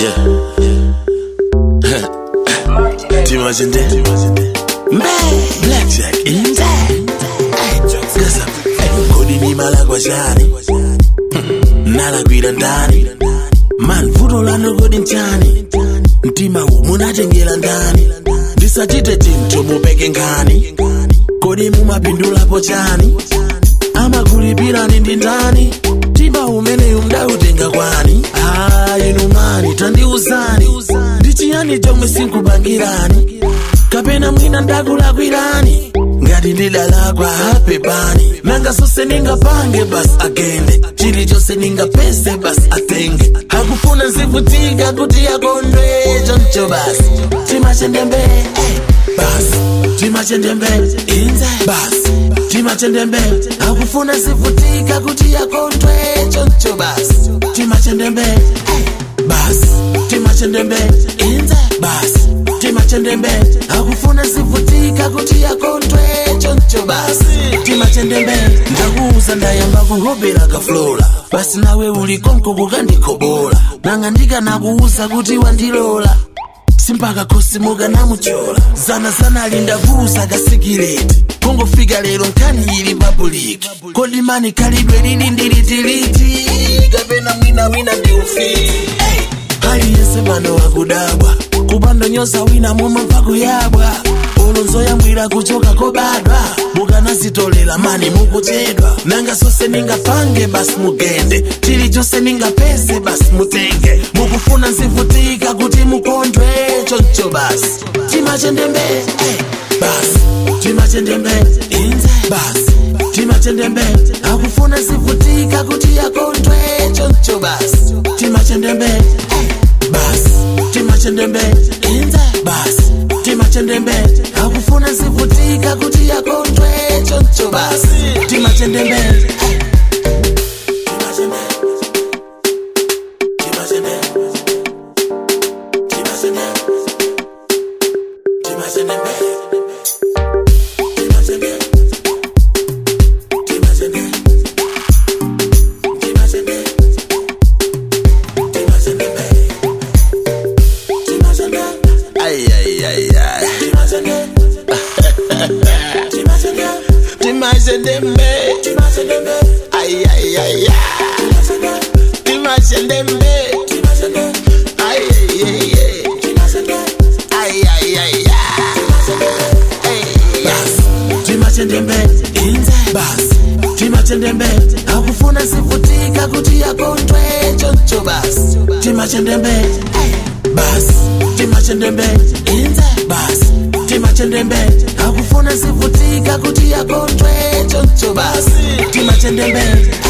Timajende Mbe Blackjack Inze Gasa Kodi ni mala kwa shani Nala kwira ndani Man vuto lano kodi nchani Mtima huu munatengela ndani Ndisachite tinto mupeke ngani Kodi mumapindulapo chani Ama kulipirani ndi ndani Mtima umene umdautenga kwani Ah, inu mani tandiuzani ndichiyani chomwe sinkubangirani kapena mwina ndakulakwirani ngati ndidalakwa hapepani nanga zonse ningapange basi agende chilichonse ningapese basi atenge hakufuna nzivutika kuti yakondwe choncho basi timachendembe eh, basi timachendembe inze basi timachendembe hakufuna nzivutika kuti yakondwe choncho basi timachendembe eh, basi timachendembe inze basi timachendembe hakufuna zivutika kuti yakondwe choncho basi timachendembe ndakuuza ndayamba kuhobera kaflola basi nawe uli konko kukandikobola nanga ndikanakuuza kuti wandilola simpaka khosimuka namuchola zana zana ali ndakuuza kasikileti kungofika lero nkhani ili papuliki kodi mani khalidwe lili ndilitiliti kapena mwina wina ndi ufiti hey. aliyense pano wakudabwa kupanda nyosa wina mumamva kuyabwa ulonzo yambwira kuchoka kobadwa mukanazitolera mani mukuchedwa nanga zonse ningapange basi mugende chilichonse ningapeze basi mutenge mukufuna nzivutika kuti mukondwe choncho basi timachendembe eh, basi timachendembe inze basi timachendembe akufuna zivutika kuti yakondwe choncho basi timachendembe eh, basi timachendembe inze basi timachendembe akufuna zivutika kuti yakondwe choncho basi timachendembe eh. Timachendembe. Timachendembe. Timachendembe. Timachendembe. Timachendembe. Timachendembe. Timachendembe. Timachendembe. Timachendembe. Ay, ay, ay, ay. Timachendembe. Timachendembe. Ay, ay, ay, ay. Timachendembe. Ay, ay, ay, ay. Ay, ay, ay, ay. Basi, timachendembe inze basi timachendembe akufuna zivutika kuti yakondwe choncho basi timachendembe eh, basi timachendembe inze basi timachendembe akufuna zivutika kuti yakondwe choncho basi timachendembe